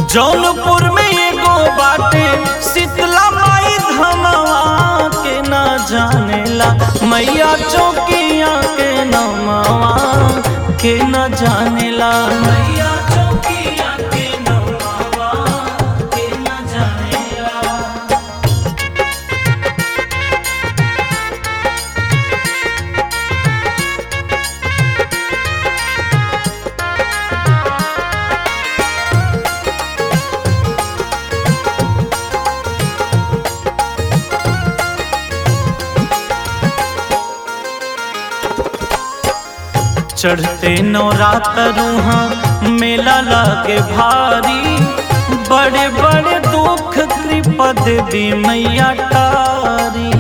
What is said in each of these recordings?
जौनपुर में एगो बाटे शीतला माई धमवा के न जानेला मैया चौकिया के नमवा के न जानेला मैया चौकिया के नमवा के न जानेला चढ़ते नवरात्रुहा मेला लागे भारी बड़े बड़े दुख कृपा देवी मैया तारी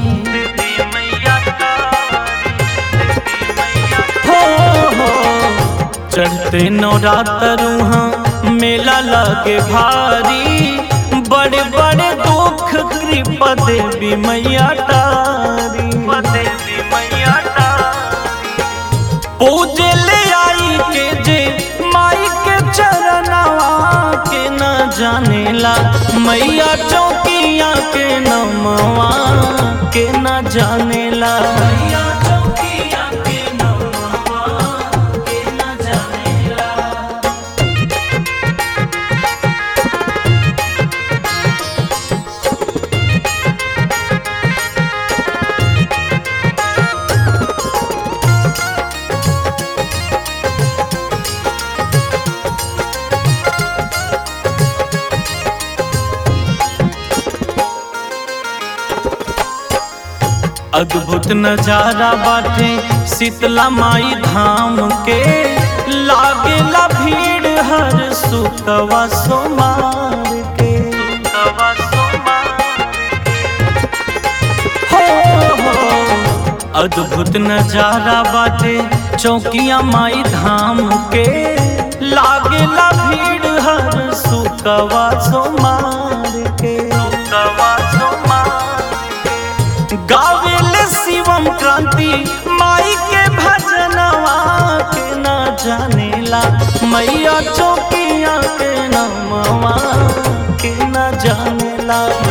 हो हो चढ़ते नवरात्रुहा मेला लागे भारी बड़े बड़े दुख कृपा देवी मैया तारी देवी मैया तारी पूजे ले आई के जे माई के चरणवा के न जानेला मैया चौकिया के नमवा के न जानेला मैया चौकिया के नमवा के न जानेला अद्भुत नजारा बाटे शीतला माई धाम के लागेला भीड़ हर सुतवा सोमार के हो हो अद्भुत नजारा बाटे चौकिया माई धाम के लागेला भीड़ हर सुतवा सोमार के सुतवा सोमार गावेले शिवम क्रांति माई के भजनवा के न जानेला मैया चौकिया के नमवा के न जानेला